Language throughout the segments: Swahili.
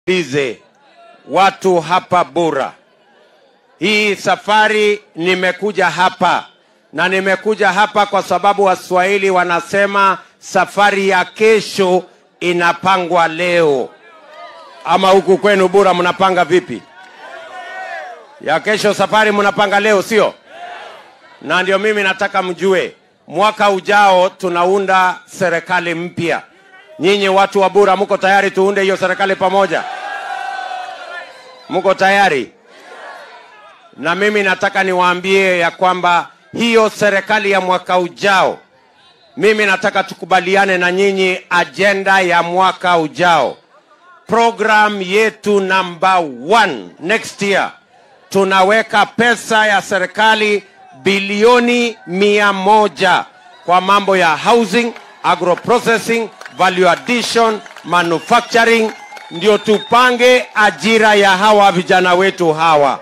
Lize, watu hapa Bura, hii safari nimekuja hapa na nimekuja hapa kwa sababu Waswahili wanasema safari ya kesho inapangwa leo. Ama huku kwenu Bura mnapanga vipi? Ya kesho safari mnapanga leo, sio? Na ndio mimi nataka mjue, mwaka ujao tunaunda serikali mpya. Nyinyi watu wa Bura, mko tayari tuunde hiyo serikali pamoja? Mko tayari? Na mimi nataka niwaambie ya kwamba hiyo serikali ya mwaka ujao, mimi nataka tukubaliane na nyinyi ajenda ya mwaka ujao. Program yetu number one next year, tunaweka pesa ya serikali bilioni mia moja kwa mambo ya housing, agroprocessing, value addition, manufacturing, ndio tupange ajira ya hawa vijana wetu hawa.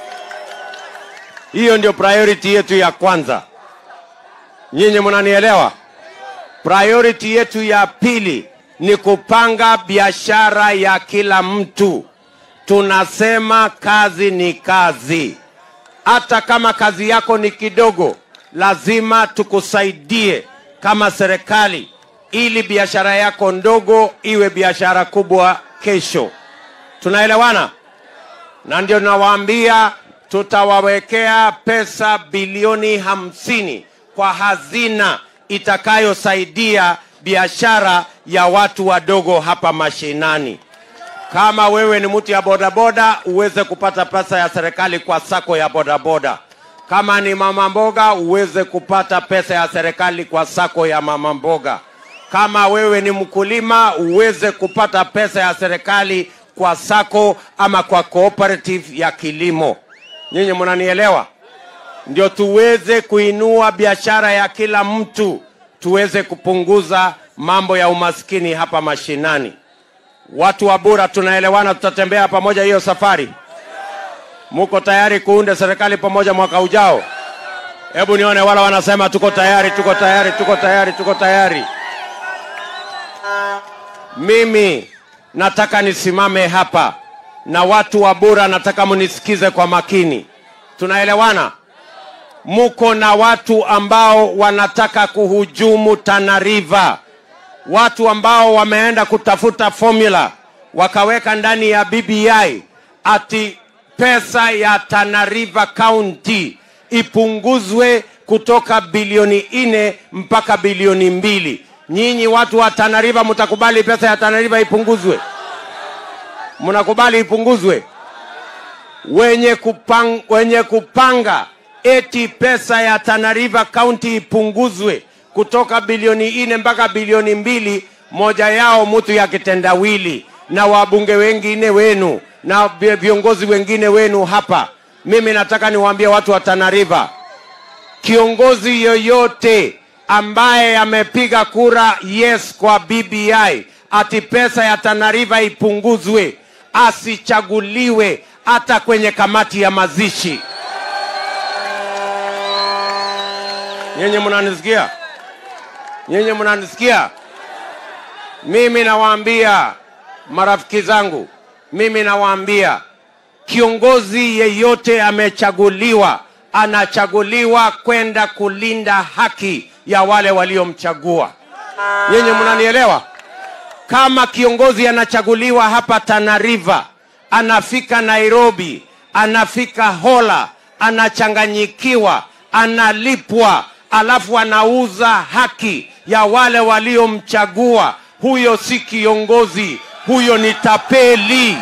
Hiyo ndio priority yetu ya kwanza. Nyinyi mnanielewa? Priority yetu ya pili ni kupanga biashara ya kila mtu. Tunasema kazi ni kazi. Hata kama kazi yako ni kidogo, lazima tukusaidie kama serikali ili biashara yako ndogo iwe biashara kubwa kesho. Tunaelewana? Na ndio nawaambia tutawawekea pesa bilioni hamsini kwa hazina itakayosaidia biashara ya watu wadogo hapa mashinani. Kama wewe ni mtu ya bodaboda, uweze kupata pesa ya serikali kwa sako ya bodaboda. Kama ni mama mboga, uweze kupata pesa ya serikali kwa sako ya mama mboga. Kama wewe ni mkulima, uweze kupata pesa ya serikali kwa sako ama kwa cooperative ya kilimo. Nyinyi mnanielewa? Ndio tuweze kuinua biashara ya kila mtu, tuweze kupunguza mambo ya umaskini hapa mashinani. Watu wa Bura, tunaelewana? Tutatembea pamoja hiyo safari. Muko tayari kuunda serikali pamoja mwaka ujao? Hebu nione wala wanasema tuko tayari, tuko tayari, tuko tayari, tuko tayari. Mimi nataka nisimame hapa na watu wa Bura, nataka munisikize kwa makini. Tunaelewana? Muko na watu ambao wanataka kuhujumu Tana River, watu ambao wameenda kutafuta formula wakaweka ndani ya BBI ati pesa ya Tana River County ipunguzwe kutoka bilioni nne mpaka bilioni mbili. Nyinyi watu wa Tana River mtakubali pesa ya Tana River ipunguzwe? Mnakubali ipunguzwe? Wenye, kupang, wenye kupanga eti pesa ya Tana River County ipunguzwe kutoka bilioni nne mpaka bilioni mbili, moja yao mtu ya kitendawili na wabunge wengine wenu na viongozi wengine wenu hapa. Mimi nataka niwaambie watu wa Tana River, kiongozi yoyote ambaye amepiga kura yes kwa BBI ati pesa ya Tana River ipunguzwe, asichaguliwe hata kwenye kamati ya mazishi. Nyinyi mnanisikia? Nyinyi mnanisikia? Mimi nawaambia marafiki zangu, mimi nawaambia kiongozi yeyote amechaguliwa, anachaguliwa kwenda kulinda haki ya wale waliomchagua. Nyinyi mnanielewa? Kama kiongozi anachaguliwa hapa Tana River, anafika Nairobi, anafika Hola, anachanganyikiwa, analipwa, alafu anauza haki ya wale waliomchagua, huyo si kiongozi, huyo ni tapeli.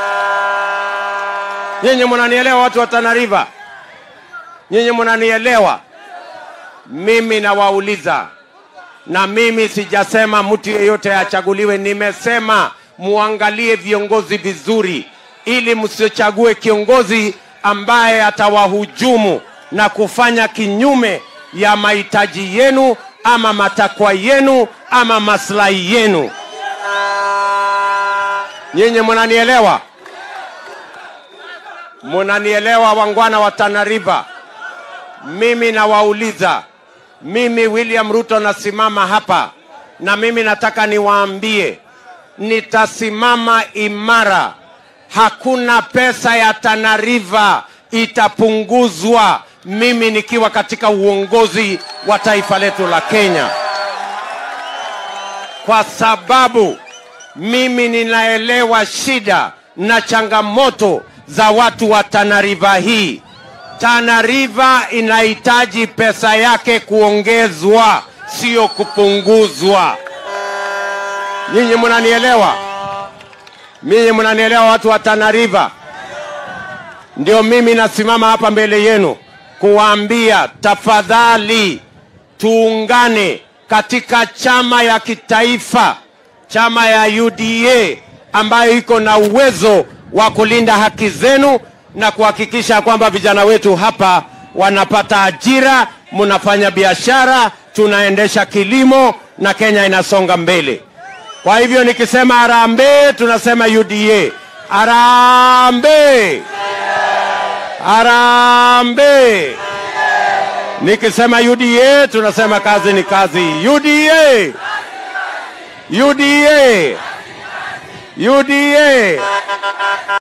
Nyinyi mnanielewa, watu wa Tana River? Nyinyi mnanielewa? Mimi nawauliza, na mimi sijasema mtu yeyote achaguliwe, nimesema muangalie viongozi vizuri, ili msichague kiongozi ambaye atawahujumu na kufanya kinyume ya mahitaji yenu ama matakwa yenu ama maslahi yenu. Nyinyi mnanielewa? Mnanielewa, wangwana wa Tana River? Mimi nawauliza, mimi William Ruto nasimama hapa na mimi nataka niwaambie nitasimama imara. Hakuna pesa ya Tana River itapunguzwa mimi nikiwa katika uongozi wa taifa letu la Kenya, kwa sababu mimi ninaelewa shida na changamoto za watu wa Tana River hii. Tana River inahitaji pesa yake kuongezwa, sio kupunguzwa. Nyinyi mnanielewa? Mimi mnanielewa, watu wa Tana River? Ndio mimi nasimama hapa mbele yenu kuwaambia tafadhali, tuungane katika chama ya kitaifa, chama ya UDA ambayo iko na uwezo wa kulinda haki zenu na kuhakikisha kwamba vijana wetu hapa wanapata ajira, mnafanya biashara, tunaendesha kilimo na Kenya inasonga mbele. Kwa hivyo nikisema harambee, tunasema UDA. Harambee! Harambee! Nikisema UDA tunasema kazi ni kazi. UDA! UDA! UDA!